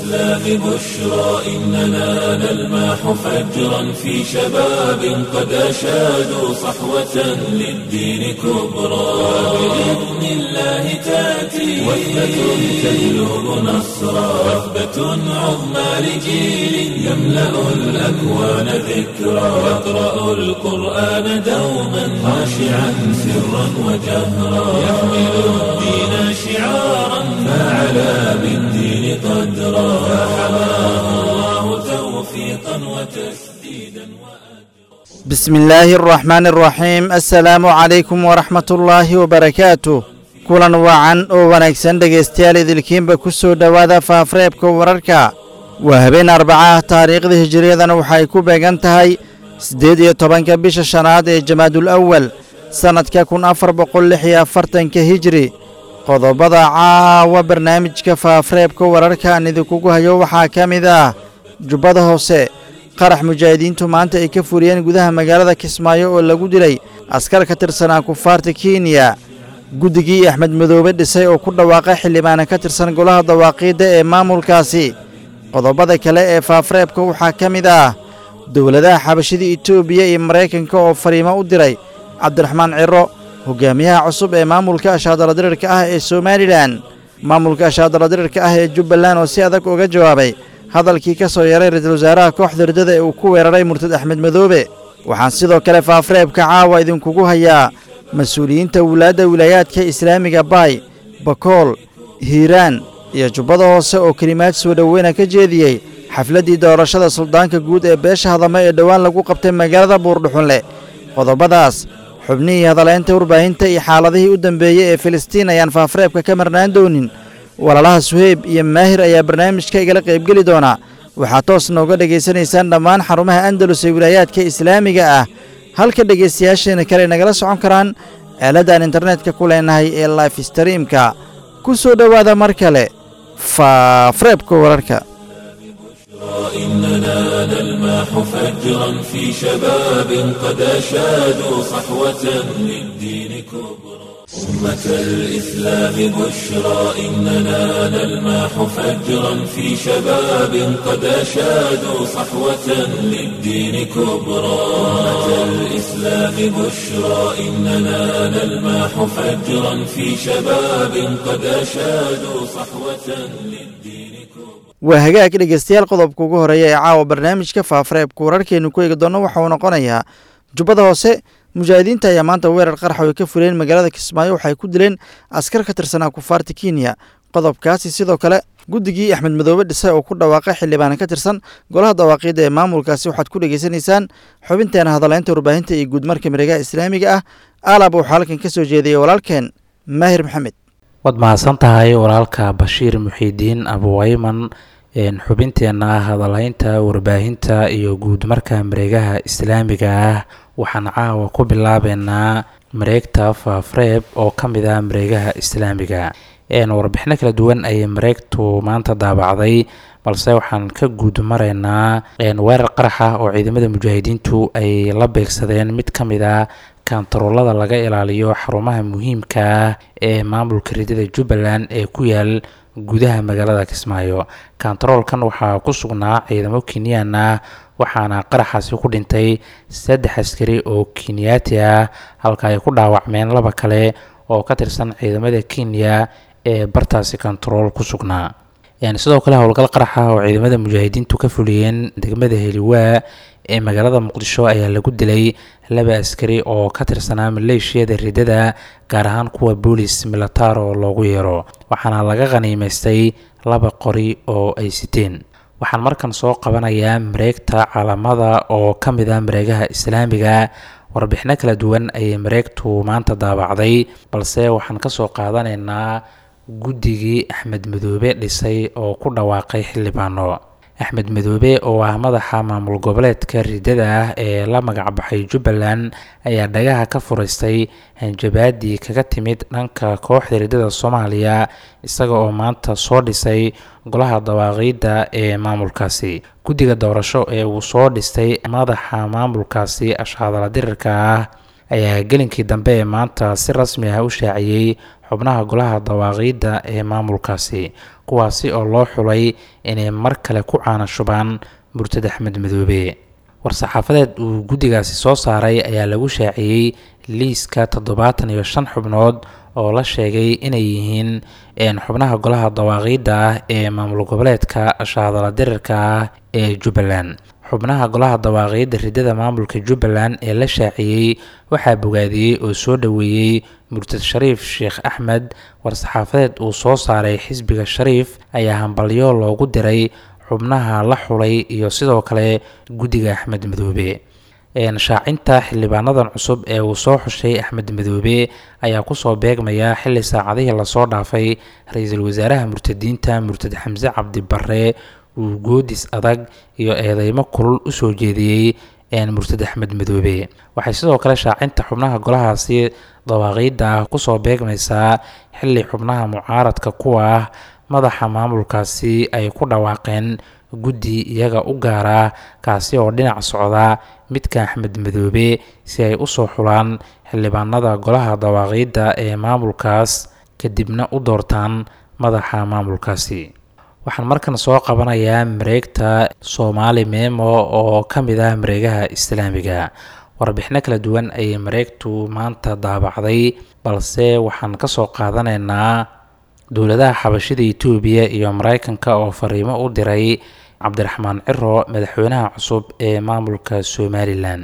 الإسلام بشرى إننا نلمح فجرا في شباب قد أشادوا صحوة للدين كبرى بإذن الله تأتي وثبة تجلب نصرا وثبة عظمى لجيل يملأ الأكوان ذكرا يقرأ القرآن دوما خاشعا سرا وجهرا يحمل الدين شعارا فعلى بالدين قدرا فحماه الله توفيقا وتسديدا بسم الله الرحمن الرحيم السلام عليكم ورحمة الله وبركاته kulan wacan oo wanaagsan dhegaystayaal idilkiinba ku soo dhowaada faafreebka wararka waa habeen arbacaah taariikhda hijiriyadana waxay ku beegan tahay siddeed iyo tobanka bisha shanaad ee jamaadul awal sannadka kun afar boqol lix iyo afartanka hijiri qodobada caawa barnaamijka faafreebka wararka aan idinkugu hayo waxaa ka mid ah jubbada hoose qarax mujaahidiintu maanta ay ka furiyeen gudaha magaalada kismaayo oo lagu dilay askar ka tirsanaa kufaarta kenya guddigii axmed madoobe dhisay oo ku dhawaaqay xildhibaana ka tirsan golaha dawaaqiidda ee maamulkaasi qodobada kale ee faafreebka waxaa ka mid ah dowladaha xabashida etoobiya iyo maraykanka oo fariimo u diray cabdiraxmaan ciro hogaamiyaha cusub ee maamulka ashaadaladirirka ah ee somalilan maamulka ashaadaladirirka ah ee jubbaland oo si adag uga jawaabay hadalkii ka soo yaray ra-iisul wasaaraha kooxda ridada ee uu ku weeraray murtad axmed madoobe waxaan sidoo kale faafreebka caawa idinkugu hayaa mas-uuliyiinta wulaadda wilaayaadka islaamiga baay bakool hiiraan iyo jubbada hoose oo kelimaad soo dhoweyna ka jeediyey xafladdii doorashada suldaanka guud ee beesha hadame ee dhowaan lagu qabtay magaalada buurdhuxunle qodobadaas xubnihii hadaleynta warbaahinta iyo xaaladihii u dambeeyey ee filistiin ayaan faafreebka ka marnaan doonin walaalaha suheyb iyo maahir ayaa barnaamijka igala qaybgeli doona waxaad toos nooga dhegaysanaysaan dhammaan xarumaha andalus ee wilaayaadka islaamiga ah halka dhegaystayaasheena kale nagala socon karaan aaladaan internetka ku leenahay ee life streamka ku soo dhowaada mar kale faafreebka wararka إننا نلمح فجرا في شباب قد أشادوا صحوة للدين كبرى أمة الإسلام بشرى إننا نلمح فجرا في شباب قد أشادوا صحوة للدين كبرى أمة الإسلام بشرى إننا نلمح فجرا في شباب قد أشادوا صحوة للدين كبرى waa hagaag dhegaystayaal qodobka ugu horeeya ee caawa barnaamijka faafreebka wararkeenu ku eegi doonno waxa uu noqonayaa jubbada hoose mujaahidiinta ayaa maanta weerar qarxa ay ka fureen magaalada kismaayo waxay ku dileen askar ka tirsanaa kufaarta kenya qodobkaasi sidoo kale guddigii axmed madoobe dhisay oo ku dhawaaqay xildhibaana ka tirsan golaha dawaaqiidda ee maamulkaasi waxaad ku dhegaysanaysaan xubinteena hadaleynta warbaahinta iyo guudmarka mareegaha islaamiga ah aalab waxaa halkan ka soo jeediyey walaalkeen maahir maxamed waad mahadsan tahay walaalka bashiir muxiidiin abuwayman xubinteena hadalhaynta warbaahinta iyo guud marka mareegaha islaamiga ah waxaan caawa ku bilaabeynaa mareegta faafreeb oo ka mid ah mareegaha islaamiga warbixino kala duwan ayay mareegtu maanta daabacday balse waxaan ka guud maraynaa weerar qaraxa oo ciidamada mujaahidiintu ay la beegsadeen mid ka mid a kantaroolada laga ilaaliyo xarumaha muhiimka ah ee maamulka ridada jubbaland ee ku yaal gudaha magaalada kismaayo kantaroolkan waxaa ku sugnaa ciidamo kenyaan ah waxaana qaraxaasi ku dhintay saddex askari oo kenyaati ah halka ay ku dhaawacmeen laba kale oo ka tirsan ciidamada kenya ee bartaasi kantarool ku sugnaa sidoo kale howlgal qaraxa oo ciidamada mujaahidiintu ka fuliyeen degmada heliwaa ee magaalada muqdisho ayaa lagu dilay laba askari oo ka tirsanaa maleeshiyada ridada gaar ahaan kuwa boolis militaar oo loogu yeero waxaana laga khaniimaystay laba qori oo ay siteen waxaan markan soo qabanayaa mareegta caalamada oo ka mid ah mareegaha islaamiga warbixino kala duwan ayay mareegtu maanta daabacday balse waxaan kasoo qaadanaynaa guddigii axmed madoobe dhisay oo ku dhawaaqay xildhibaano axmed madoobe oo ah madaxa maamul goboleedka ridada ah ee la magacbaxay jubbaland ayaa dhagaha ka furaystay hanjabaadii kaga timid dhanka kooxda ridada soomaaliya isaga oo maanta soo dhisay golaha dawaaqiidda ee maamulkaasi guddiga doorasho ee uu soo dhistay madaxa maamulkaasi ashhadala dirirka ah ayaa gelinkii dambe ee maanta si rasmi ah u shaaciyey xubnaha golaha dawaaqiidda ee maamulkaasi kuwaasi oo loo xulay inay mar kale ku caanashubaan murtad axmed madoobe war-saxaafadeed uu guddigaasi soo saaray ayaa lagu shaaciyey liiska toddobaatan iyo shan xubnood oo la sheegay inay yihiin xubnaha golaha dawaaqiidda ah ee maamul goboleedka shahadala dirirka ah ee jubbaland xubnaha golaha dawaaqiidda ridada maamulka jubbaland ee la shaaciyey waxaa bogaadiyey oo soo dhoweeyey murtad shariif sheekh axmed war-saxaafadeed uu soo saaray xisbiga shariif ayaa hambalyo loogu diray xubnaha la xulay iyo sidoo kale guddiga axmed madoobe shaacinta xildhibaanadan cusub ee uu soo xushay axmed madoobe ayaa kusoo beegmaya xili saacadihii lasoo dhaafay ra-iisul wasaaraha murtadiinta murtad xamse cabdi barre uu goodis adag iyo eedeymo kulul usoo jeediyey murtad axmed madoobe waxay sidoo kale shaacinta xubnaha golahaasi dawaaqiidda ah kusoo beegmaysaa xili xubnaha mucaaradka kuwa ah madaxa maamulkaasi ay ku dhawaaqeen guddi iyaga u gaara kaasi oo dhinac socda midka axmed madoobe si ay usoo xulaan xildhibaanada golaha dawaaqiidda ee maamulkaas kadibna u doortaan madaxa maamulkaasi waxaan markan soo qabanayaa mareegta soomaali meemo oo ka mid ah mareegaha islaamiga warbixino kala duwan ayay mareegtu maanta daabacday balse waxaan kasoo qaadanaynaa dowladaha xabashida itoobiya iyo mareykanka oo fariimo u diray cabdiraxmaan ciro madaxweynaha cusub ee maamulka somalilan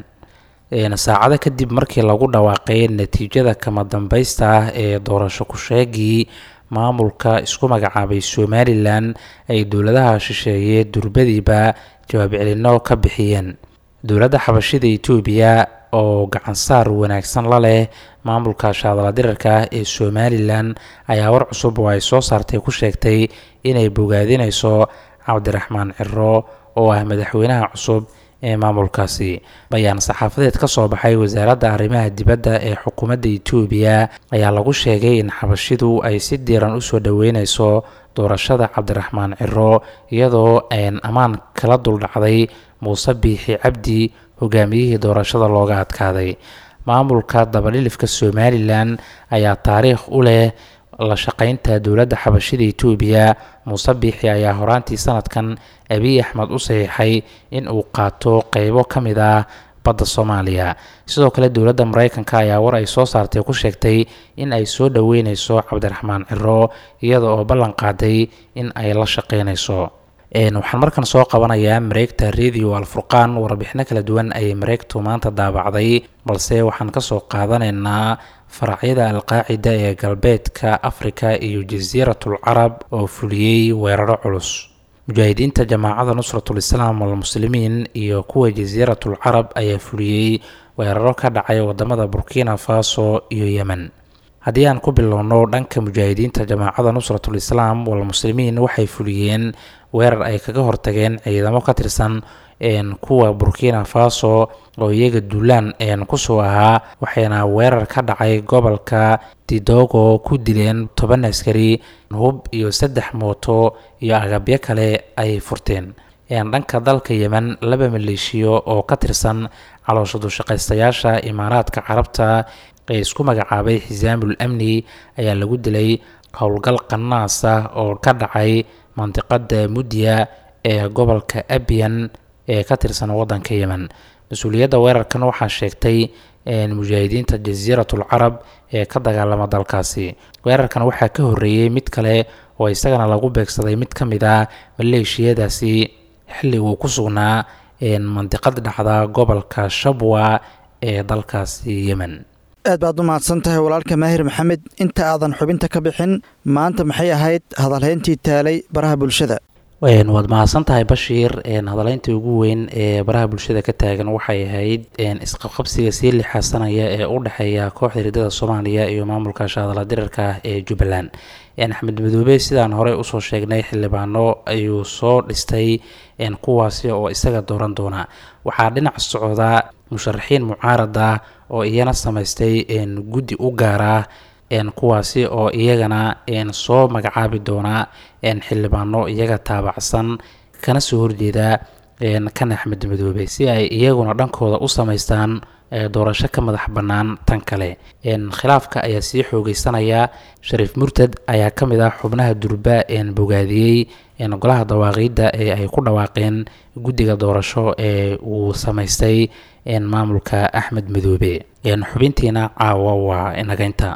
saacado kadib markii lagu dhawaaqay natiijada kama dambeysta ah ee doorasho ku-sheegii maamulka isku magacaabay somalilan ay dowladaha shisheeye durbadiiba jawaab celino ka bixiyeen dowladda xabashida itoobiya oo gacansaar wanaagsan la leh maamulka shaadala dirarka ah ee somalilan ayaa war cusub oo ay soo saartay ku sheegtay inay bogaadinayso cabdiraxmaan ciro oo ah madaxweynaha cusub ee maamulkaasi bayaan saxaafadeed ka soo baxay wasaaradda arrimaha dibadda ee xukuumadda itoobiya ayaa lagu sheegay in xabashidu ay si diiran usoo dhoweyneyso doorashada cabdiraxmaan ciro iyadoo aan ammaan kala duldhacday muuse biixi cabdi hogaamiyihii doorashada looga adkaaday maamulka dabadhilifka somalilan ayaa taariikh u leh la shaqeynta dowladda xabashida itoobiya muuse biixi ayaa horaantii sanadkan abiy axmed u saxiixay in uu qaato qeybo ka mid ah badda soomaaliya sidoo kale dowladda mareykanka ayaa war ay soo saartay ku sheegtay in ay soo dhoweyneyso cabdiraxmaan ciro iyada oo ballan qaaday in ay la shaqeyneyso waxaan markan soo qabanayaa mareegta radio alfurqaan warbixino kala duwan ayay mareegtu maanta daabacday balse waxaan kasoo qaadanaynaa faracyada alqaacida ee galbeedka afrika iyo jasiiratul carab oo fuliyey weeraro culus mujaahidiinta jamaacada nusratul islaam walmuslimiin iyo kuwa jasiiratul carab ayaa fuliyey weeraro ka dhacay wadamada burkina faso iyo yemen haddii aan ku bilowno dhanka mujaahidiinta jamaacada nusratul islaam walmuslimiin waxay fuliyeen weerar ay kaga hortageen ciidamo ka tirsan kuwa burkina faso oo iyaga duulaan kusoo ahaa waxayna weerar ka dhacay gobolka didogo ku dileen toban askari hub iyo saddex mooto iyo agabyo kale ay furteen dhanka dalka yemen laba maleeshiyo oo ka tirsan caloosha dushaqaystayaasha imaaraadka carabta ee isku magacaabay xisaamul amni ayaa lagu dilay howlgal qanaas ah oo ka dhacay mandiqada mudya ee gobolka abiyan ee ka tirsan wadanka yemen mas-uuliyadda weerarkan waxaa sheegtay mujaahidiinta jasiiratul carab ee ka dagaalama dalkaasi weerarkan waxaa ka horeeyey mid kale oo isagana lagu beegsaday mid ka mid ah maleeshiyadaasi xilli uu ku sugnaa mandiqad dhacda gobolka shabwa ee dalkaasi yemen aad baad u mahadsan tahay walaalka maahir maxamed inta aadan xubinta ka bixin maanta maxay ahayd hadalhayntii taalay baraha bulshada waad mahadsan tahay bashiir hadaleyntii ugu weyn ee baraha bulshada ka taagan waxay ahayd isqabqabsiga sii lixaasanaya ee u dhexeeya kooxda hiridada soomaaliya iyo maamulka shaadala dirarka ah ee jubbaland axmed madoobe sidaan horey usoo sheegnay xildhibaano ayuu soo dhistay kuwaasi oo isaga dooran doona waxaa dhinac socda musharaxiin mucaarada oo iyana samaystay guddi u gaara kuwaasi oo iyagana soo magacaabi doona xildhibaano iyaga taabacsan kana soo horjeeda kan axmed madoobe si ay iyaguna dhankooda u samaystaan doorasho ka madax bannaan tan kale khilaafka ayaa sii xoogeysanaya shariif murtad ayaa ka mid ah xubnaha durba bogaadiyey golaha dawaaqiidda ee ay ku dhawaaqeen guddiga doorasho ee uu samaystay maamulka axmed madoobe xubintiina caawa waa inagaynta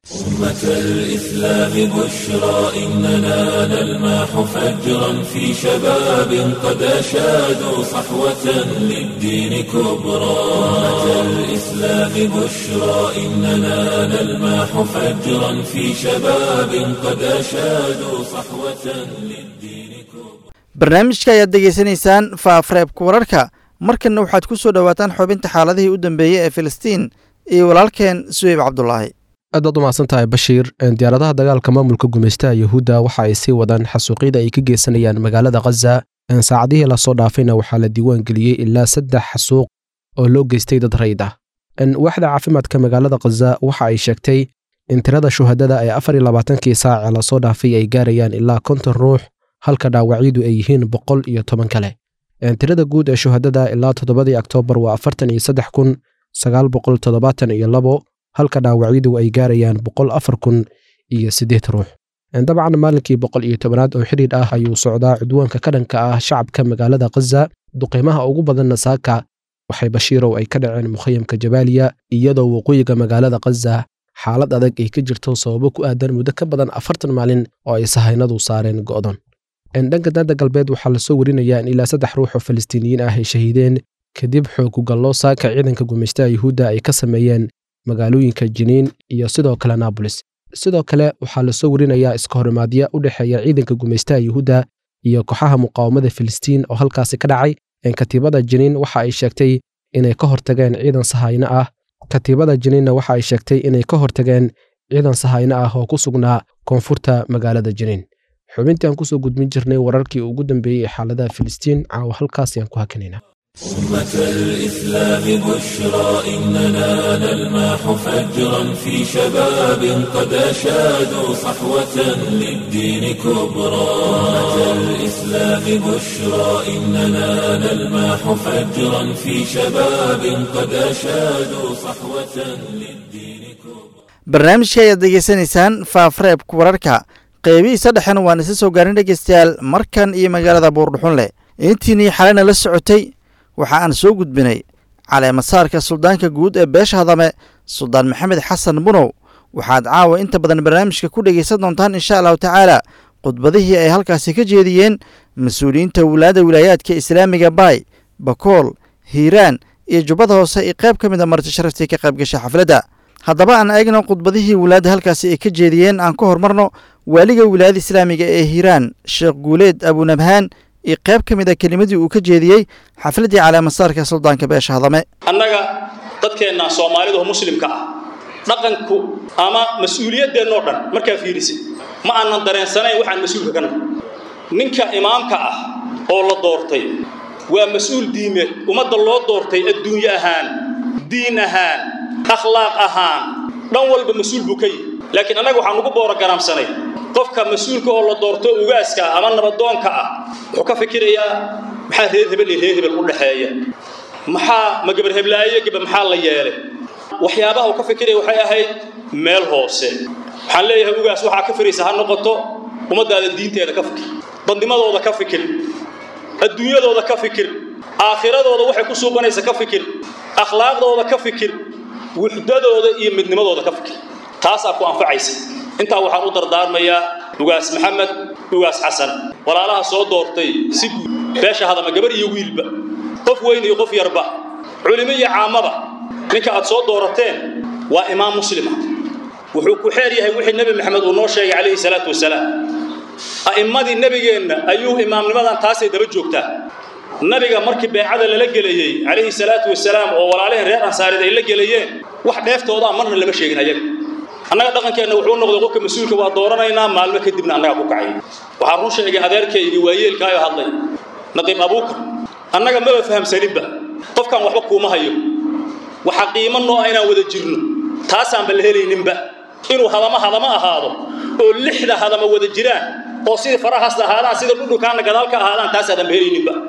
أمة الإسلام بشرى إننا نلمح فجرا في شباب قد أشادوا صحوة للدين كبرى أمة الإسلام بشرى إننا نلمح فجرا في شباب قد أشادوا صحوة للدين كبرى barnaamijka ayaad degeysanaysaan faafreebka wararka markanna waxaad ku soo dhowaataan xubinta xaaladihii u dambeeyey ee filistiin iyo walaalkeen suweyb cabdulaahi aad baad u mahadsan tahay bashiir diyaaradaha dagaalka maamulka gumaystaha yuhuudda waxa ay sii wadaan xasuuqyada ay ka geysanayaan magaalada khaza saacadihii lasoo dhaafayna waxaa la diiwaan geliyey ilaa saddex xasuuq oo loo geystay dad rayid ah waaxda caafimaadka magaalada khaza waxa ay sheegtay in tirada shuhadada ee afar iyo labaatankii saace lasoo dhaafay ay gaarayaan ilaa konton ruux halka dhaawacyadu ay yihiin boqol iyo toban kale tirada guud ee shuhadada ilaa toddobadii oktoobar waa afartan iyo saddex kun sagaal boqol toddobaatan iyo labo halka dhaawacyadu ay gaarayaan boqol afar kun iyo siddeed ruux dabcan maalinkii boqol iyo tobanaad oo xidhiidh ah ayuu socdaa cudwaanka ka dhanka ah shacabka magaalada khaza duqiimaha ugu badanna saaka waxay bashiirow ay ka dhaceen mukhayamka jabaaliya iyadoo waqooyiga magaalada khaza xaalad adag ay ka jirto sababo ku aadan muddo ka badan afartan maalin oo ay sahaynadu saareen go'don dhanka daadda galbeed waxaa lasoo warinayaa in ilaa saddex ruux oo falastiiniyiin ah ay shahiideen kadib xoogugallo saaka ciidanka gumaystaha yuhuudda ay ka sameeyeen magaalooyinka jiniin iyo sidoo kale naabolis sidoo kale waxaa lasoo warinayaa iskahorimaadya u dhexeeya ciidanka gumaystaha yuhuudda iyo kooxaha muqaawamada filistiin oo halkaasi ka dhacay katiibada jiniin waxa ay sheegtay inay ka hortageen ciidan sahayno ah katiibada jiniinna waxa ay sheegtay inay ka hortageen ciidan sahayno ah oo ku sugnaa koonfurta magaalada jiniin xubintii aan kusoo gudbin jirnay wararkii ugu dambeeyey ee xaaladaha filistiin caawa halkaas ayaan ku hakinaynaa أمة الإسلام بشرى إننا نلمح فجرا في شباب قد أشادوا صحوة للدين كبرى أمة الإسلام بشرى إننا نلمح فجرا في شباب قد أشادوا صحوة للدين كبرى barnaamijka ayaad degeysanaysaan faafreebka wararka qeybihiisa dhexena waan isa soo gaarin dhegeystayaal markan iyo magaalada buurdhuxun leh intiinii xalena la socotay waxa aan soo gudbinay caleemasaarka suldaanka guud ee beesha hadame suldaan maxamed xasan bunow waxaad caawa inta badan barnaamijka ku dhegaysan doontaan insha allahu tacaala khudbadihii ay halkaasi ka jeediyeen mas-uuliyiinta wulaada wilaayaadka islaamiga baay bakool hiiraan iyo jubbada hoose iyo qayb ka mid a marti sharaftii ka qayb gashay xafladda haddaba aan eegno khudbadihii wilaada halkaasi ay ka jeediyeen aan ka hormarno waaliga wilaayada islaamiga ee hiiraan sheekh guuleed abunabhaan iyo qayb ka mid a kelimadii uu ka jeediyey xafladdii caleemasaarka suldaanka beesha hadame annaga dadkeenna soomaalida oo muslimka ah dhaqanku ama mas-uuliyadeennoo dhan markaa fiirisid ma aanan dareensanayn waxaan mas-uulka ka nahay ninka imaamka ah oo la doortay waa mas-uul diimeed ummadda loo doortay adduunye ahaan diin ahaan akhlaaq ahaan dhan walba mas-uul buu ka yihi laakiin annaga waxaan ugu boorogaraamsanay qofka mas-uulka oo la doorto ugaaska ama nabadoonka ah wuxuu ka fikirayaa maxaa reer hebel iyo reer hebel u dhexeeya maxaa ma gabar heblaayo gaba maxaa la yeelay waxyaabaha uu ka fikiraya waxay ahayd meel hoose waxaan leeyahay ugaas waxaa ka firaysa ha noqoto ummaddaada diinteeda ka fikir dadnimadooda ka fikir adduunyadooda ka fikir aakhiradooda waxay ku suubanaysa ka fikir akhlaaqdooda ka fikir wuxdadooda iyo midnimadooda ka fikir taasaa ku anfacaysa intaa waxaan u dardaarmayaa ugaas maxamed ugaas xasan walaalaha soo doortay si guud beesha hadama gabar iyo wiilba qof weyn iyo qof yarba culimo iyo caamaba ninka aad soo doorateen waa imaam muslima wuxuu ku xeer yahay wixii nebi maxamed uu noo sheegay calayhi salaatu wasalaam a'immadii nebigeenna ayuu imaamnimadan taasay daba joogtaa nabiga markii beecada lala gelayey calayhi salaatu wasalaam oo walaalihii reer ansaareed ay la gelayeen wax dheeftoodaa marna lama sheegin ayaga annaga dhaqankeenna wuxuu noqday qofka mas-uulka waa dooranaynaa maalmo kadibna annaga ku kacay waxaa run sheegay adeerkaygii waayeelkaayo hadlay naqiib abuukar annaga maba fahamsaninba qofkan waxba kuuma hayo waxa qiimo noo ah inaan wada jirno taasaanba la helayninba inuu hadama hadama ahaado oo lixda hadama wada jiraan oo sidii farahaas ahaadaan sida dhudhunkaana gadaal ka ahaadaan taasaadanba helayninba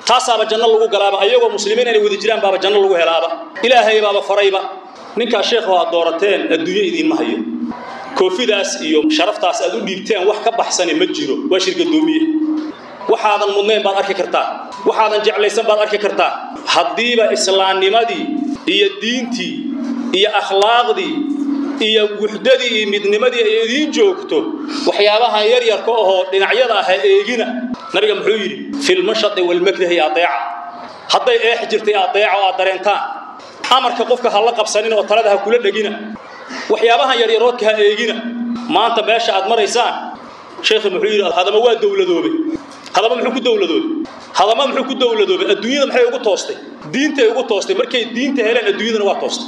taasaaba janno lagu galaaba ayagoo muslimiin inay wada jiraan baaba janno lagu helaaba ilaahay baaba farayba ninkaa sheekhu aad doorateen adduunyo idiinma hayo koofidaas iyo sharaftaas aad u dhiibteen wax ka baxsani ma jiro waa shirgadoomiye waxaadan mudnayn baad arki kartaa waxaadan jeclaysan baad arki kartaa haddiiba islaamnimadii iyo diintii iyo akhlaaqdii iyo wuxdadii iyo midnimadii ay idiin joogto waxyaabahan yaryarka ahoo dhinacyada ah eegina nabiga muxuu yidhi filmashadi walmakrahi adeeca hadday eex jirtay adeeca oo aad dareentaan amarka qofka ha la qabsanin oo talada ha kula dhegina waxyaabahan yaryaroodka ha eegina maanta meesha aad maraysaan sheekhu muxuu yidhi hadama waa dowladoobe hadama muxuu ku dowladoobe hadama muxuu ku dowladoobe adduunyada maxay ugu toostay diintay ugu toostay markay diinta heleen adduunyadana waa toostay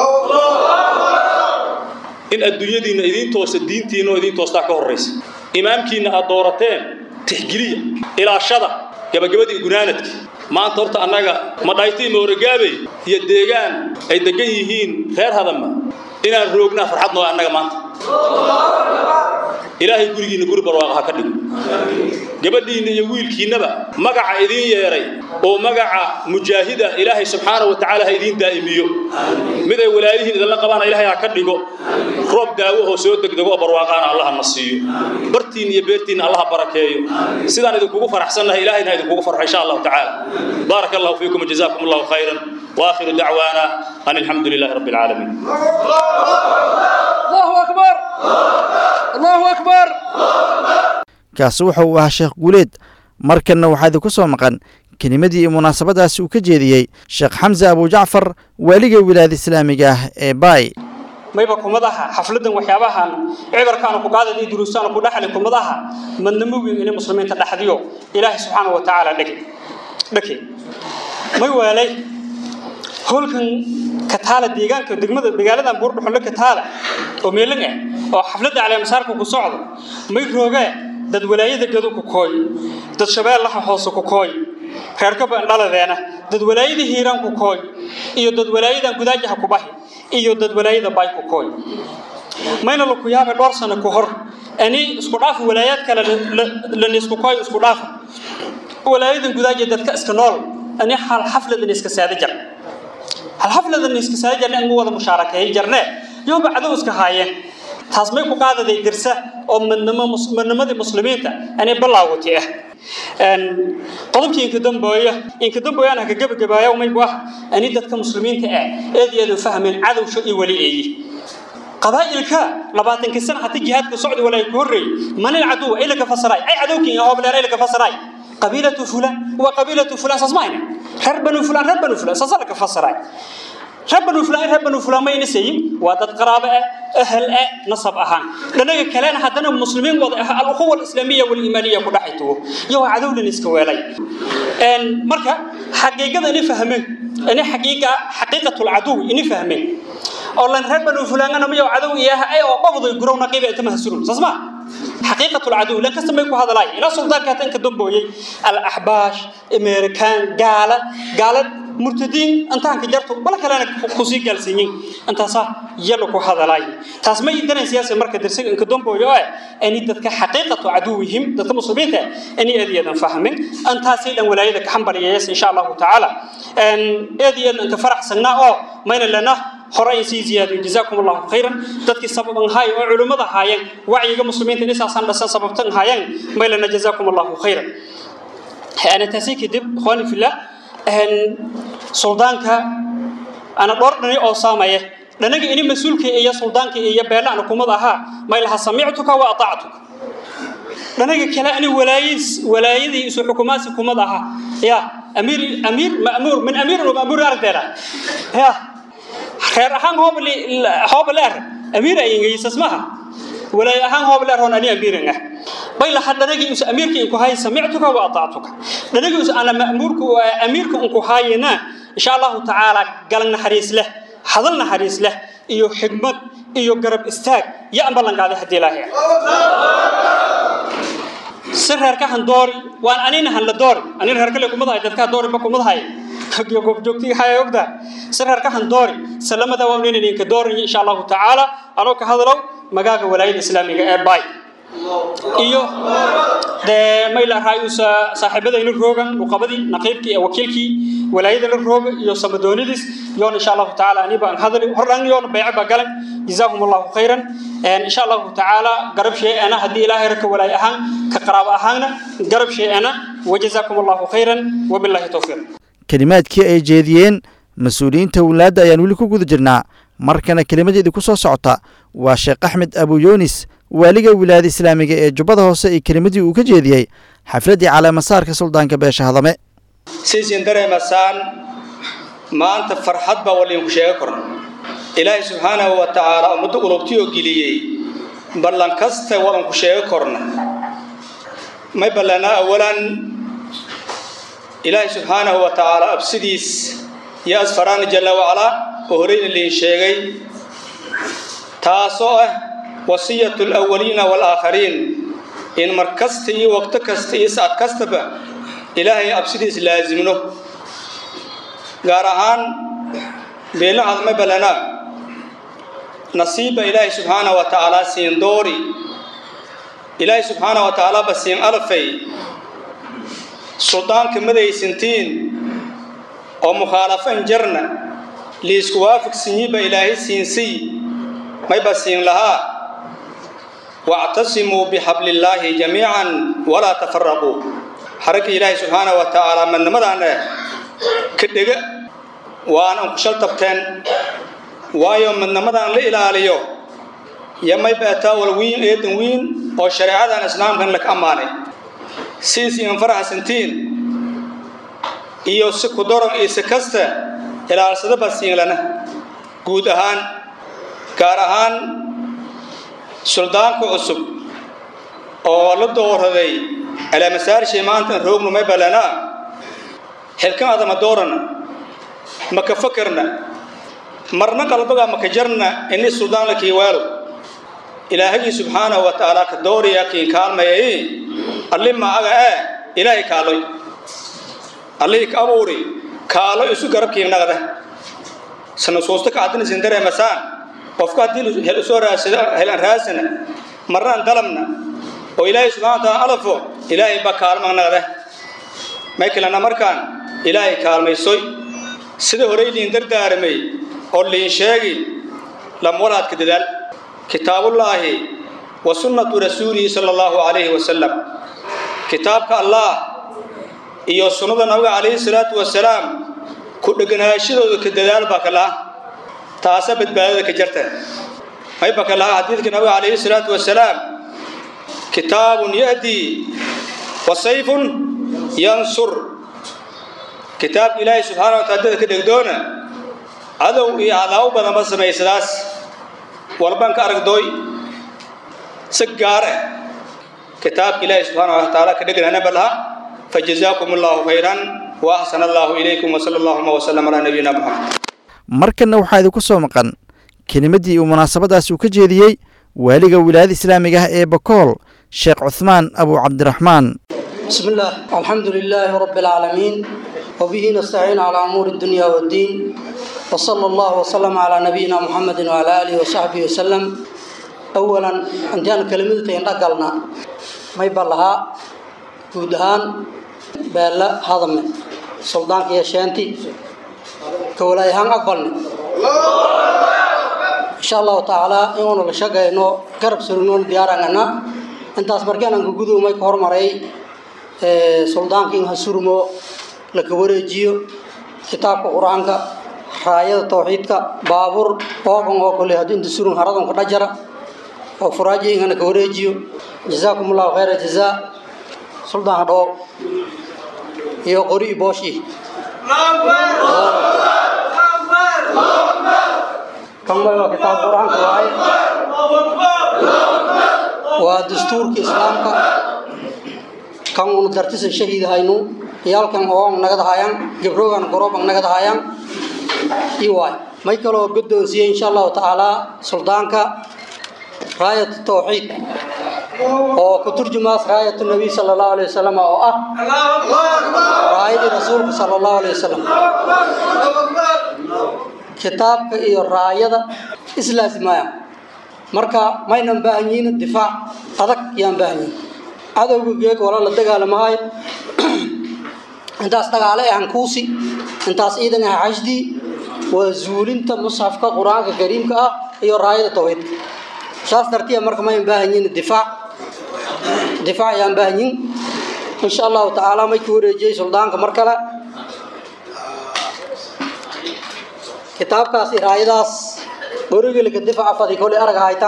in adduunyadiinna idiin toosta diintiinna oo idiin toostaa ka horraysa imaamkiinna aad doorateen tixgeliya ilaashada gabagabadii gunaanadka maanta horta annaga madhaytii mooragaabey iyo deegaan ay degan yihiin reer hadama inaan roognaa farxad noo annaga maanta ilaahay gurigiinna guri barwaaqa ha ka dhigo gabadhiinna iyo wiilkiinnaba magaca idiin yeedhay oo magaca mujaahida ilaahay subxaana wa tacaala ha idiin daa'imiyo mid ay walaayihiin idinla qabaana ilaahay ha ka dhigo roob daawahoo soo degdego oo barwaaqaana allaha na siiyo bartiinna iyo beertiinna allaha barakeeyo sidaan idinkugu faraxsannahay ilaahayna ha idinkugu farxo insha allahu tacaala baaraka allahu fiikum wajazaakum allahu khayran واخر دعوانا ان الحمد لله رب العالمين الله اكبر الله اكبر kaasi wuxuu u ahaa sheekh guuleed markanna waxaa idinku soo maqan kelimadii iyo munaasabadaasi uu ka jeediyey sheekh xamse abujacfar waaliga wilaayada islaamiga ah ee baay mayba kumadaha xafladan waxyaabahan cibarkaanu ku qaadad iyo duruustaanu ku dhaxli kumadaha madnamowiin inay muslimiinta dhaxdiyo ilaahay subxaana wa tacaala dhege dhake may waalay howlkan kataala deegaanka degmada magaaladan buurdhuxulle kataala oo meelan ah oo xafladda caleemasaarka ku socdo may roogee dad walaayada gadu ku kooy dad shabeellaha hoose ku kooy reerka bandhaladeena dad walaayada hiiraan ku kooy iyo dad walaayadan gudaajaha ku bahi iyo dad walaayada bay ku kooy mayna laku yaaba dhowr sano ka hor ani isku dhaaf walaayaad kale lanisku kooy isku dhaafa walaayadan gudaaja dadka iska nool ani hal xafladan iska saada jar hal xafladan iska saada jarne anu wada mushaarakeeyay jarne yowba cadow iska haayeen taas may ku qaadaday dirsa oo madnimadii muslimiinta anay balaawati ah qodobkii inka dambooya inka dambooyaan haka gabagabaaya maybu ah ani dadka muslimiinta ah eed iyo eed u fahmeen cadowsho iyo weli eeyi qabaa'ilka labaatankii sana hata jihaadka socdi walaa ku horreeyey manil caduwa ay laga fasaraay ay cadowkii hoobleer ay laga fasaraay qabiilatu fulan waa qabiilatu fulan saas maayna reer banu fulan reer banu fulan saasa laga fasaraay reer banu fulan reer banu fulan ma ina sayin waa dad qaraabo ah ahal ah nasab ahaan dhanaga kalena haddana muslimiin wada ah al-ukhuwa al-islaamiya wal-iimaaniya ku dhaxaytuwo iyo waa cadowlan iska weelay marka xaqiiqada ini fahmeen ini xaqiiqa xaqiiqatul cadow ini fahmeen oo lan reer banu fulangana miyo cadow iyaha ay oo qabday gurowna qiiba inta mahsurun sasma xaqiiqatul cadow la kasta may ku hadalay ila suldaanka tan ka damboyay al ahbash american gaala gaala murtadiin intaan ka jarto bal kalena ku sii galsiin intaasa yalo ku hadalay taas ma idan siyaasi marka dirsiga in ka damboyo ay ani dadka xaqiiqatu caduwihim dadka muslimiinta ani adiyadan fahmin antaasi dhan walaayada ka xambaliyaysa insha Allah taala an adiyadan ka faraxsanaa oo mayna lana horay sii ziyaadiyo jazaakum allahu khayran dadkii sababan hay oo culimada haayeen wacyiga muslimiinta inaysan dhasan sababtan haayeen maylana jazaakum allahu khayran ana taasi kadib ikhwani fillah an suldaanka ana dhowr dhani oo saamaya dhanaga ini mas-uulka iyo suldaanka iyo beelaana kumad ahaa maylaha samictuka wa atactuka dhanaga kale ani walaayis walaayadii isu xukumaasi kumad ahaa ya amiir amiir ma'muur min amiir wa ma'muur ardeena ya reer ahaan hooble hoobleer amiir ay ingayisas maha walaay ahaan hoobleer hoon ani amiiran ah bay la hadhanagi us amiirka inku hay samictuka wa ata'tuka dhanagi us ana ma'muurka amiirka inku hayna insha Allah ta'ala galan naxariis leh hadal naxariis leh iyo xigmad iyo garab istaag ya ambalan qaaday hadii ilaahay sirreerka han doori waan anina han la doori anina reerka le kumadahay dadka doori ba kumadahay kagiyo goob joogtii haya ogda sirreerka han doori salamada waa inaynan ka doorin insha allahu tacaala anoo ka hadalow magaaga walaayada islaamiga ee baay iyo dee mayla raayusa saaxiibadayna roogan luqabadii naqiibkii iyo wakiilkii walaayadana rooga iyo samadoonidiis yoon insha allahu tacaala aniba aan hadali hordhan yoon bayce baa galan jazaakum allahu khayran insha allahu tacaala garab shee'ana haddii ilaahay raka walaay ahaan ka qaraabo ahaanna garab shee'ana wajazaakum allahu khayran wabillahi towfiiq kelimaadkii ay jeediyeen mas-uuliyiinta wulaadda ayaan weli ku guda jirnaa markana kelimadeedii ku soo socota waa sheekh axmed abu yunis waaliga wilaayada islaamiga ee jubbada hoose iyo kelimadii uu ka jeediyey xafladdii caleemasaarka suldaanka beesha hadame siisin dareemasaan maanta farxad baa waliinku sheega korna ilaahay subxaanahu wa tacaala ummadda ulubtiyoo geliyey ballan kasta wadanku sheega korna may ballanaa awalan ilaahay subxaanahu wa tacaala absidiis iyo asfaraana jalla wacalaa oo horeyna liin sheegay taasoo ah wasiyatu alawaliina waalaakhariin in mar kasta iyo waqto kasta iyo saad kastaba ilaahay absidiis laasimno gaar ahaan beelna hadma ballanaa nasiibba ilaahay subxaanahu wa tacaala siin doori ilaahay subxaanahu wa tacaala ba siin alfay suldaanka madaysantiin oo mukhaalafan jarna liisku waafaqsinyiba ilaahay siinsiy mayba siin lahaa wactasimuu bixablillaahi jamiican walaa tafaraquu xaragga ilaahay subxaanahu wa tacaala madnimadaana ka dhega waanan ku shal tabteen waayo madnimadaan la ilaaliyo yo mayba ataawal wiin eedan wiin oo shareecadan islaamkan laka ammaanay siis iin faraxsantiin iyo si ku doron iyo si kasta ilaalsadaba siinlana guud ahaan gaar ahaan suldaanka cusub oo la dooraday caleemasaarshii maantan roognu may ballanaa xilkan adama doorana maka fakarna marna qalbaga maka jarna ini suldaan la kiiwaalo ilaahagii subxaanahu wa tacaala ka dooriya kiin kaalmayay allima aga ee ilaahay kaaloy allihii ka abuuri kaalo isu garabkiin naqda sanasuusta ka caddinaysin dareemasaan qofka haddii hel usoo raasado helan raasana marnaan dalabna oo ilaahay subxana wa taala alafo ilaahay ba kaalma naqda maykilana markaan ilaahay kaalmaysoy sida horey liin dardaaramay oo liin sheegi lamwalaadka dadaal kitaabullaahi wa sunnatu rasuulihi sala allahu calayhi wasalam kitaabka allah iyo sunnada nabiga calayhi salaatu wasalaam ku dheganaashadooda ka dadaal baa ka laha taasa badbaadada ka jarta mayba ka laha xadiidka nabiga calayhi salaatu wasalaam kitaabun yahdii wa sayfun yansur kitaabka ilaahay subxaana wa taala dada ka dhegdoona cadow iyo cadaabo badanba samaysadaas walbaan ka aragdooy si gaar ah kitaabka ilaahay subxaana wa tacaala ka dhegananaba laha fajazaakum allahu khayran wa axsana allahu ilaykum wasala allahuma wasalam calaa nabiyina muxamed markanna waxaa idinku soo maqan kelimaddii uu munaasabadaas uu ka jeediyey waaliga wilaayada islaamiga ah ee bakool sheekh cuhmaan abu cabdiraxmaan بسم الله الحمد لله رب العالمين وبه نستعين على أمور الدنيا والدين وصلى الله وسلم على نبينا محمد وعلى آله وصحبه وسلم أولا عندنا كلمة نقلنا ما يبلها جودهان بلا هذا من سلطان يا شانتي كولاي هان أقبلني إن شاء الله تعالى يوم الشقة إنه قرب سرنون ديارنا أنت أصبركان أنك جودو ما يكهر مري suldaankii in hasurmo laka wareejiyo kitaabka qur-aanka raayada tawxiidka baabuur oogan oo kale haddii inta surun haradan ka dhajara oo furaaji ingana ka wareejiyo jazaakum allahu khayra jazaa suldaanka dhawow iyo qori booshi kan waa kitaab qur-aanka waaye waa dastuurka islaamka kan unu dartisan shahiid haynu yaalkan oon nagada hayaan gabrogan goroban nagada hayaan i waay may kaloo guddoonsiiyey insha allahu tacaala suldaanka raayat tawxiid oo ku turjumaas raayat nabiy sala allahu alayhi wasalam oo ah raayadii rasuulka sala allahu alayhi wasalam kitaabka iyo raayada islaasimaaya marka maynan baahan yihiin difaac adag yaan baahan yihin cadowga geeg wala la dagaalamahayo intaas dagaale ah hankuusi intaas ciidan ah xashdii waa zuulinta musxafka qur-aanka kariimka ah iyo raayada tawxiidka saas dartiya marka mayn baahan yihiin difaac difaac yaan baahan yihin insha allahu tacaala may ka wareejiyey suldaanka mar kale kitaabkaas iraayadaas gorigelka difaca fadi kolay arag haytan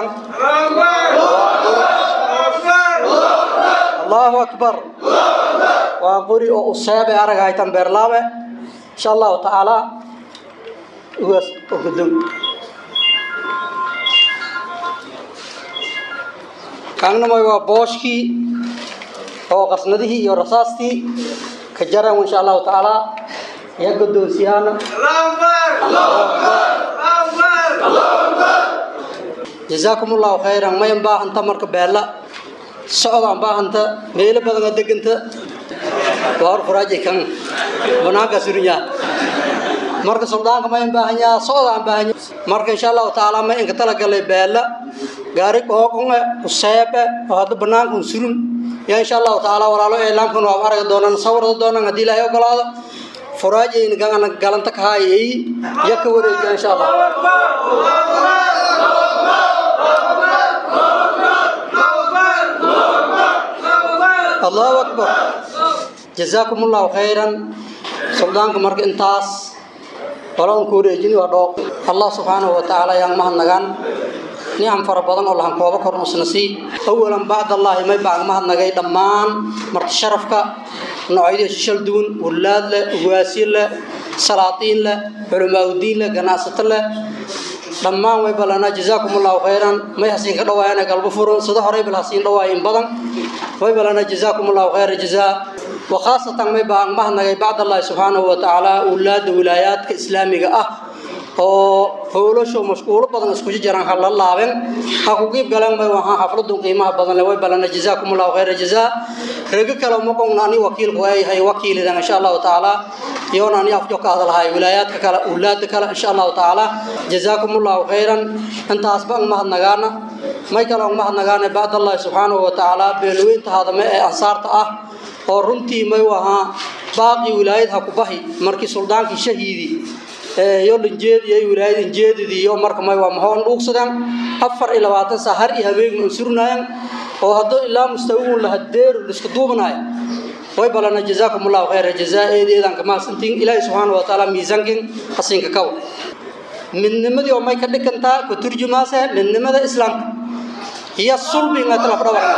allahu akbar waa qori oo useebe arag haytan beerlaabe insha allahu tacaala ugaas oo gudom kaanamay waa booshkii oo qasnadihii iyo rasaastii ka jaran insha allahu tacaala ya guddoonsiyaana jazaakum allahu khayran mayan baahanta marka beella socdaan baahanta meelo badana deganta waa hor furaaji kan banaanka surinyaa marka suldaanka mayan baahanyaa socdaan baahanya marka insha allahu tacaala ma inka talagalay beella gaari qooqonge useebe oo hadda banaanka un surun yaa insha allahu tacaala walaalo eelaamkan waa aragi doonaan sawirda doonaan haddii ilaahay ogolaado furaajayna gana galanta ka haayay ya ka wareejiya insha allah allahu akbar jazaakum allahu khayran suldaanka marka intaas walaun ku wareejini waa dhooq allah subxaanahu wa tacaala yaan mahadnagaan nicam fara badan oo lahan koobo korn usna sii awalan bacdallaahi may bacg mahadnagay dhammaan marti sharafka noocyadii shishal duwan wulaad leh ugaasyo leh salaatiin leh culamaauddiin leh ganacsato leh dhammaan way ballanaa jazaakum allahu khayran may hasiin ka dhawaayana galbo furo sida horey bal hasiin dhawaayin badan way ballanaa jazaakum allahu khayra jazaa wa khaasatan may baan mahadnagay bacdallahi subxaanahu wa tacaala wulaadda wilaayaadka islaamiga ah oo howlasho mashquulo badan iskuji jiraan ha la laaben ha ku qiib galeen bay waxaan xafladun qiimaha badan le way balana jazaakum allahu khayra jazaa rego kale ma qowna ani wakiilku ay hay wakiilidan insha allahu tacaala iyoona ani afjo ka hadalhay wilaayaadka kale ulaada kale insha allahu tacaala jazaakum allahu khayran intaas baan mahadnagaana may kale aan mahadnagaana bacdallahi subxaanahu wa tacaala beelweynta hadame ee ansaarta ah oo runtii may wahaa baaqi wilaayad ha ku bahi markii suldaankii shahiidi yo dhanjeediyay wilaayad injeedidii iyo marka may waa mahoon dhuugsadeen afar iyo labaatan saa har iyo habeengu an surnaayeen oo hadduu ilaa mustawigun lahadeeru liska duubanayo way balana jazaakum allahu khayra jazaa eedeedan kamaasantiin ilaahi subxaana wa tacaala miisaankin hasinka kawa midnimadii oo may ka dhigantaa ku turjumaase midnimada islaamka iyo sulbinga talafdhabarna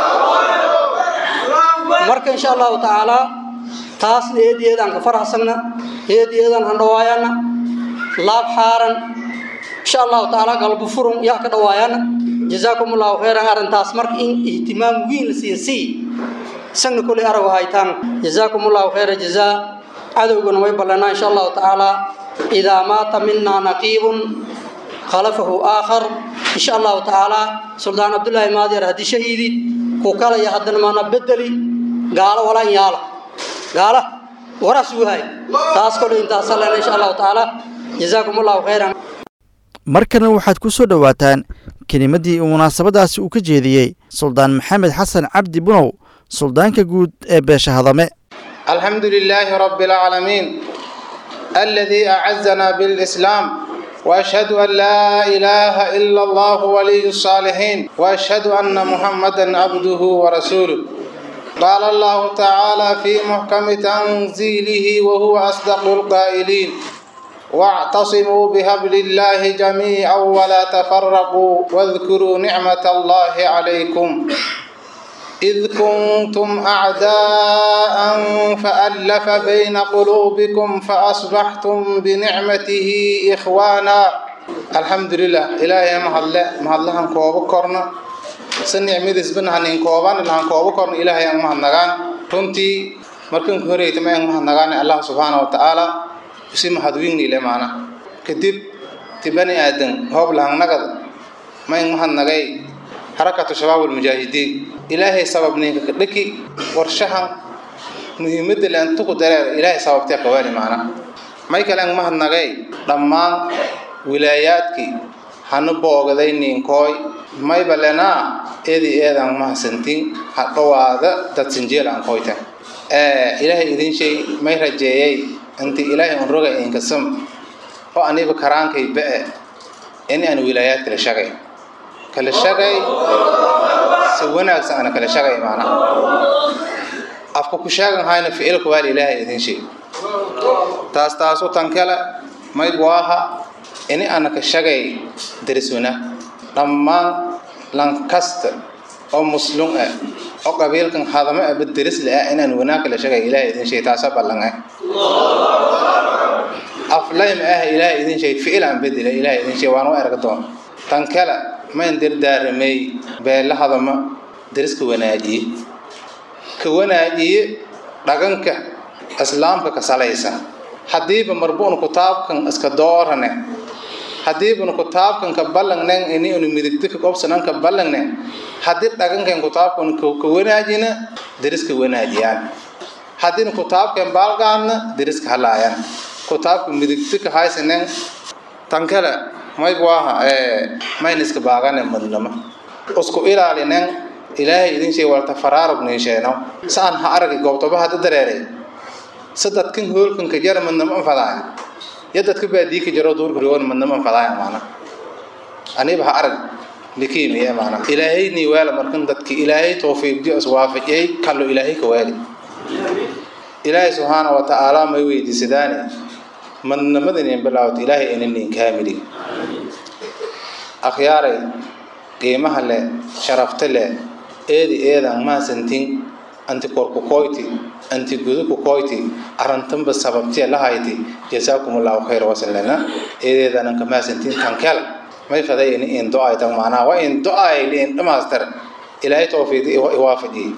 marka insha allahu tacaala taasna eedeedan ka farxsanna eedeedan handhawaayana laab xaaran insha allahu tacaala galbo furun yaa ka dhawaayana jazaakum allahu khayran arrintaas marka in ihtimaam weyn la siiya sii isagna kolay arago haytaan jazaakum allahu khayra jazaa cadowgana way ballanaa insha allahu tacaala idaa maata mina naqiibun khalafahu aakhar insha allahu tacaala suldaan cabdullaahi maadyar haddii shahiidi ku kalaya haddana maana bedeli gaalo walaan yaala gaala waraas wahay taas kolay intaasa leena insha allahu tacaala jazaakum allahu khayran markana waxaad ku soo dhowaataan kelimaddii uu munaasabadaasi uu ka jeediyey suldaan maxamed xasan cabdi bunow suldaanka guud ee beesha hadame الحمد لله رب العالمين الذي أعزنا بالإسلام وأشهد أن لا إله إلا الله ولي الصالحين وأشهد أن محمدا عبده ورسوله قال الله تعالى في محكم تنزيله وهو أصدق القائلين واعتصموا بهبل الله جميعا ولا تفرقوا واذكروا نعمة الله عليكم إذ كنتم أعداء فألف بين قلوبكم فأصبحتم بنعمته إخوانا الحمد لله إلهي مهلا مهلا هنكوب كورنا سنعمد اسبنا هنين كوبان اللي هنكوب كورنا إلهي مهنغان كنتي مركن كوريت ما مهنغان الله سبحانه وتعالى si mahadweyni le maana kadib tibani aadan hoob lahan nagad mayn mahadnagay harakatu shabaab almujaahidiin ilaahay sababninka ka dhaki warshahan muhiimadda leantuku dareer ilaahay sababtee qabaani maana may kale an mahadnagay dhammaan wilaayaadkii hanu boogaday ninkooy mayba lenaa eedi eedan mahadsantin ha dhowaada dad sinjeel aan koyta ilaahay idin shay may rajeeyay inti ilaahay un roga inkasam oo aniba karaankay ba'e in aan wilaayaad kala shagay kala shagay si wanaagsan ana kala shagay maana afka ku sheegan hayna ficilka waal ilaahay idin shay taas taasu tan kale may waaha ini ana ka shagay dariswana dhammaan lankasta oo muslum ah oo qabiilkan hadama aba daris le ah inaan wanaag kala shagay ilaahay idin shay taasa ballan ah aflaym ah ilaahay idin shay ficil aan bedela ilaahay idin shay waan u erga doon tan kale mayn dirdaaramay beela hadama dariska wanaajiye ka wanaajiye dhaganka islaamka ka salaysa haddiiba marbuun kutaabkan iska doorane haddiibuna kutaabkan ka ballangnen ini unu midigdi ka qobsanan ka ballangnen haddii dhagankan kutaabkan ka wanaajina dariska wanaajiyaan haddiina kutaabkan baalgaadna dariska halaayaan kutaabka midigdi ka haysanen tan kale mayb waaha mayna iska baagane madnama isku ilaalinen ilaahay idin shay walta faraarug niisheeno saan ha aragi goobtoba hadda dareeray sadadkan hoolkan ka jara madnama anfadaaya ya dadka baadii ka jaro duurka rigoon madnama anfadaaya maana aniba ha arag likiimiye maana ilaahay nii weela markan dadki ilaahay tawfiiqdi is waafajiyay kallo ilaahay ka weeli ilaahay subxaana wa tacaala may weydiisadaane madnamadan bilaawta ilaahay inanin kaamili akhyaaray qiimaha leh sharafta leh eedi eedan maasantin anti korku koyti anti guduku koyti arantanba sababtiya lahayti jasaakumullahu khayra wasalana eedeedanan ka maasantin tankel may faday ini in do-ay tan macnaha waa in do-ay liin dhamaastar ilaahay tawfiiqi iwaafajiyey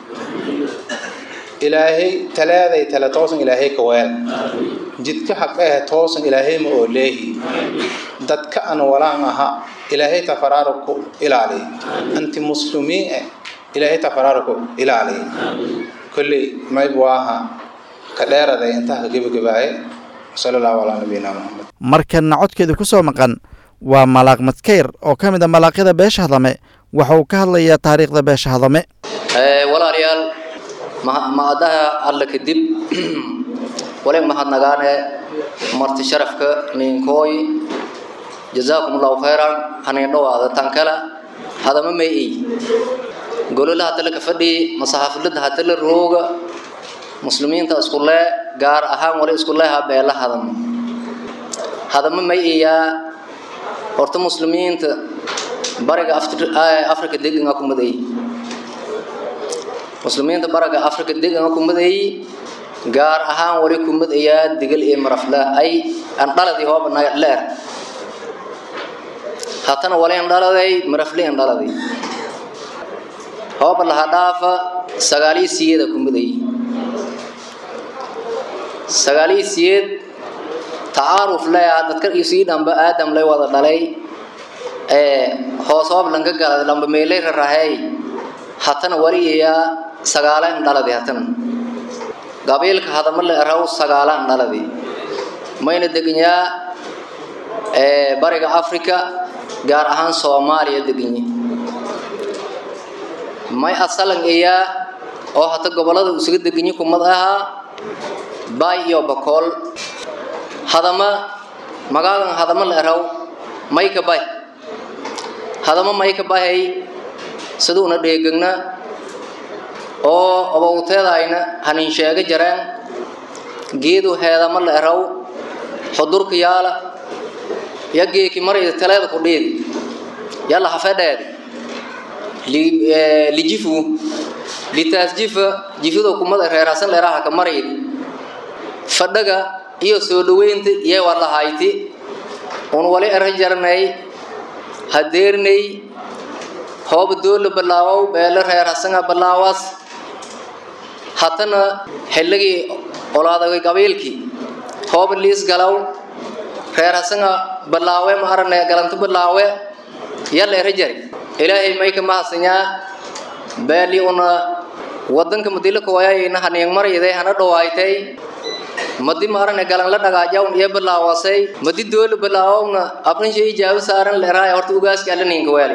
ilaahay talaaday tala toosan ilaahay ka weel jidka xaqa ah toosan ilaahay ma oo leehi dadka aan walaan aha ilaahay tafaraaruku ilaali anti muslimiin ah ilaahay tafaraaruku ilaali kulli mayb waaha ka dheeraday intaa ka gebagabaaye sala allahu calaa nabiyina muxamed markanna codkeeda ku soo maqan waa malaaq madkayr oo ka mid a malaaqyada beesha hadame waxa uu ka hadlayaa taariikhda beesha hadame walaalayaal ma-adaha alla kadib waleg mahadnagaane marti sharafka ninkooy jazaakum allahu khayran hanin dhowaada tan kale hadama may ey gololaha tale ka fadhi masaxaafilada hatale rooga muslimiinta isku lee gaar ahaan wali isku leeha beela hadama hadama may eyaa horta muslimiinta bariga afrika deganaa ku maday muslimiinta baraga afrika degan ku maday gaar ahaan wali ku madayaa digal iyo marafla ay aan dhaladii hooba leer hatana wali aan dhaladay marafli aan dhaladay hooba laha dhaafa sagaalii siyeeda ku maday sagaalii siyeed tacaaruf le dadka isii dhamba aadam lay wada dhalay ee hoos hoob lanka galay lamba meelay rarahey hatana waliyayaa sagaalaan dhaladi hatana qabiilka hadama la raw sagaalaan dhaladi mayna deganyaa bariga africa gaar ahaan soomaaliya deganye may asalan eyaa oo hata gobolada isaga deganye kumad ahaa baay iyo bakool hadama magaagan hadama la raw mayka bay hadama mayka bahay siduuna dheegagna oo abowteedayna hanin sheega jareen geedu heedama la eraw xudurka yaala ya geeki marayda teleeda ku dhiidi yalla hafedheedi lijifu litaas jifa jifida kumada reerasan leeraha ka maraydi fadhaga iyo soo dhaweynta iyo walahayti un wali era jarnay hadeernay hooba doola balaawow beele reer hasanga balaawaas hatana xilligii olaadagay qabiilkii hooba liis galow reer hasanga balaawe ma arane galanto balaawe yalla era jari ilaahay may ka mahadsanyaa beeli una wadanka madila kawayayna haniang marayday hana dhawaaytay madi maarane galan la dhagaajawn iyo bilaawasay madi doolu bilaawowna abninsha ijaabu saaran leeraay horta ugaaska alla ninka weeli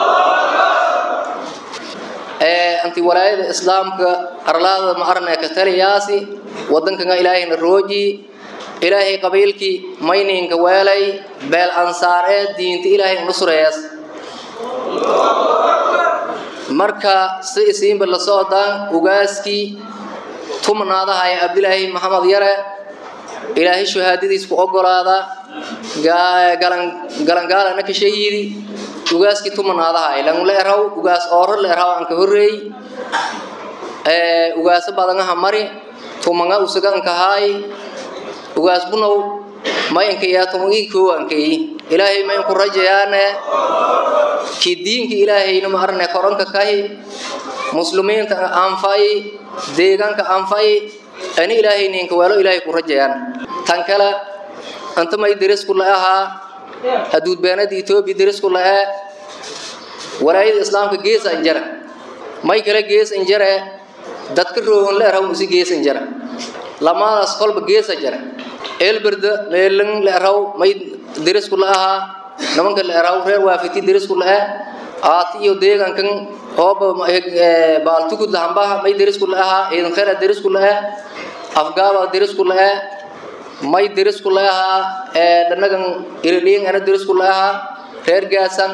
anti walaayada islaamka arlaada ma arne ka taliyaasi wadankanga ilaahayna rooji ilaahay qabiilkii mayninka weelay beel ansaar ee diinta ilaahay nusureeyas marka si isiinba la socdaan ugaaskii tumnaadaha ee abdilaahi maxamed yare ilaahay shahaadadiis ku ogolaada galangaalana ka shahiidi ugaaskii tumanaadaha langla eraw ugaas ooro la eraw aan ka horreey ugaaso badanaha mari tumanga usaganka haay ugaas bunow mayanka yaa tumagii koo ankeeyi ilaahay mayn ku rajayaane ki diinka ilaahayna ma arne koranka kahi muslimiinta anfayi deegaanka anfayi ani ilaahay ninka weelo ilaahay ku rajayaan tan kale anta may derisku la ahaa haduud beenada etoobiya derisku la ee walaayada islaamka geesa injara may kale gees injare dadka roogan la eraw usi gees injara lamaadaas kolba geesa jara eelberda meelan la eraw may derisku la ahaa nimanka la eraw reer waafiti derisku la ee aati iyo deegaankan hooba baaltukud lahambaha may derisku la ahaa ciidan khayra derisku la ee afgaaba derisku la ee may derisku la ahaa dhanagan iridhiin ana derisku la ahaa reer gaasan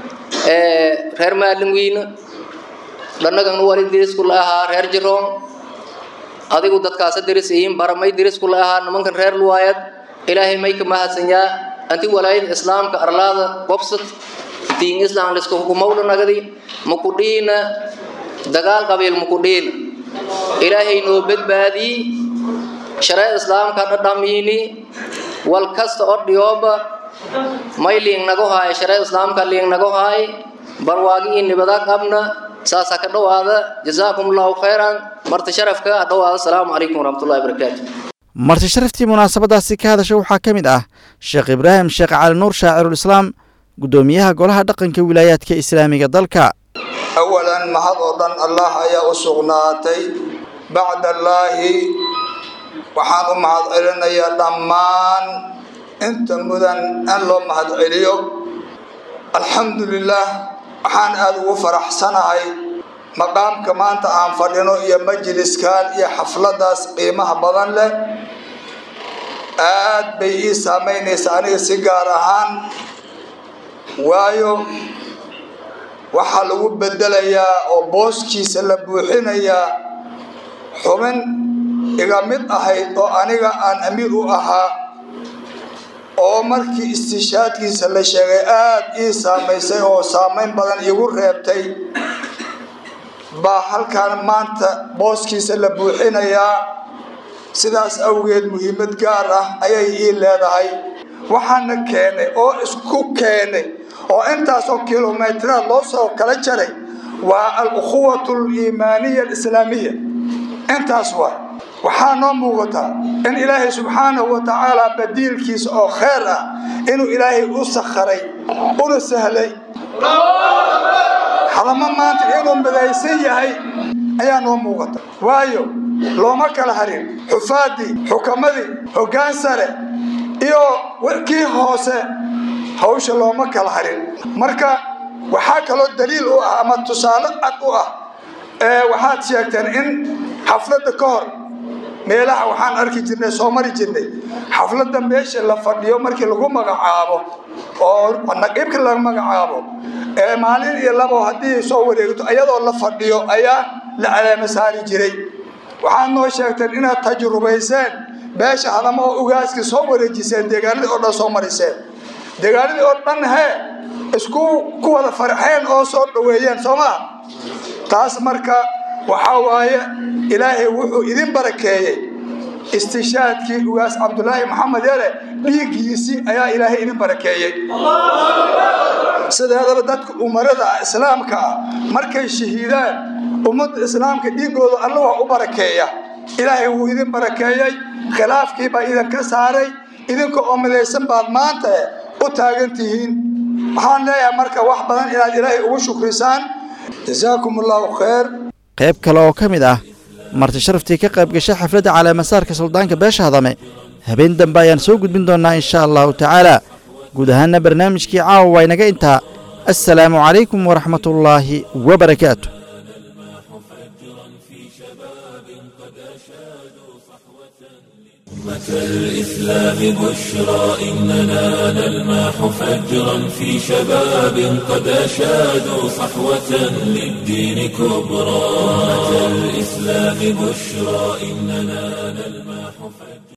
reer maalinwiina dhanagan wali derisku la ahaa reer jiroon adigu dadkaasa deris ihiin bara may derisku la ahaa nimankan reer luwaayad ilaahay may ka mahadsanyaa anti walaayada islaamka arlaada gobsad diin islam liska hukumowla nagadi makudhiina dagaal qabiil makudhiina ilaahay noo badbaadii sharee islaamka dhadhamiini wal kasta oo dhiyooba may liing nago haay sharee islaamka liing nago haay barwaagi ii nibada qabna saasa ka dhowaada jazaakum allahu khayran marti sharafka dhowaada asalaamu calaykum waraxmatullahi wabarakaatu marti sharaftii munaasabadaasi ka hadasha waxaa ka mid ah sheekh ibraahim sheekh cali nuur shaacirulislaam guddoomiyaha golaha dhaqanka wilaayaadka islaamiga dalka awalan mahad oo dhan allah ayaa u sugnaatay bacda allaahi waxaan u mahad celinayaa dhammaan inta mudan in loo mahad celiyo alxamdu lilaah waxaan aada ugu faraxsanahay maqaamka maanta aan fadhino iyo majliskan iyo xafladaas qiimaha badan leh aad bay ii saamaynaysaa aniga si gaar ahaan waayo waxaa lagu bedelayaa oo booskiisa la buuxinayaa xubin iga mid ahayd oo aniga aan amiir u ahaa oo markii istishaadkiisa la sheegay aada ii saamaysay oo saamayn badan iigu reebtay baa halkaan maanta booskiisa la buuxinayaa sidaas awgeed muhiimad gaar ah ayay ii leedahay waxaana keenay oo isku keenay oo intaasoo kilomitiraad loo soo kala jaray waa al-ukhuwatu aliimaaniya alislaamiya intaas waa waxaa noo muuqataa in ilaahay subxaanahu wa tacaala badiilkiisa oo kheyr ah inuu ilaahay u sakharay una sahlay hadama maanta inuu midaysan yahay ayaa noo muuqata waayo looma kala harin xufaadii xukamadii hoggaan sare iyo kii hoose hawsha looma kala harin marka waxaa kaloo daliil u ah ama tusaale cad u ah waxaad sheegteen in xafladda ka hor meelaha waxaan arki jirnay soo mari jirnay xafladda meesha la fadhiyo markii lagu magacaabo oo naqiibka laga magacaabo ee maalin iyo labo haddii soo wareegto iyadoo la fadhiyo ayaa la caleema saari jiray waxaad noo sheegteen inaad tajrubayseen beesha hadama oo ugaaskii soo wareejiseen deegaanadii oo dhan soo mariseen deegaanadii oo dhan hee isku ku wada farxeen oo soo dhoweeyeen soo maa taas marka waxaa waaye ilaahay wuxuu idin barakeeyey istishaadkii ugaas cabdulaahi maxamed yare dhiiggiisii ayaa ilaahay idin barakeeyey sideedaba dadka umarada ah islaamka ah markay shahiidaan ummadda islaamka dhiiggooda alla wax u barakeeya ilaahay wuu idin barakeeyey khilaafkii baa idinka saaray idinka oo midaysan baad maanta u taagan tihiin waxaan leeyahay marka wax badan inaad ilaahay ugu shukrisaan jasaakum allahu khayr qayb kale oo ka mid ah marti sharaftii ka qayb gashay xafladda caleemasaarka suldaanka beesha hadame habeen dambe ayaan soo gudbin doonnaa insha allahu tacaala guud ahaanna barnaamijkii caawa waa inaga intaa assalaamu calaykum waraxmatullaahi wabarakaatu أمة الإسلام بشرى إننا نلمح فجرا في شباب قد أشادوا صحوة للدين كبرى أمة الإسلام بشرى إننا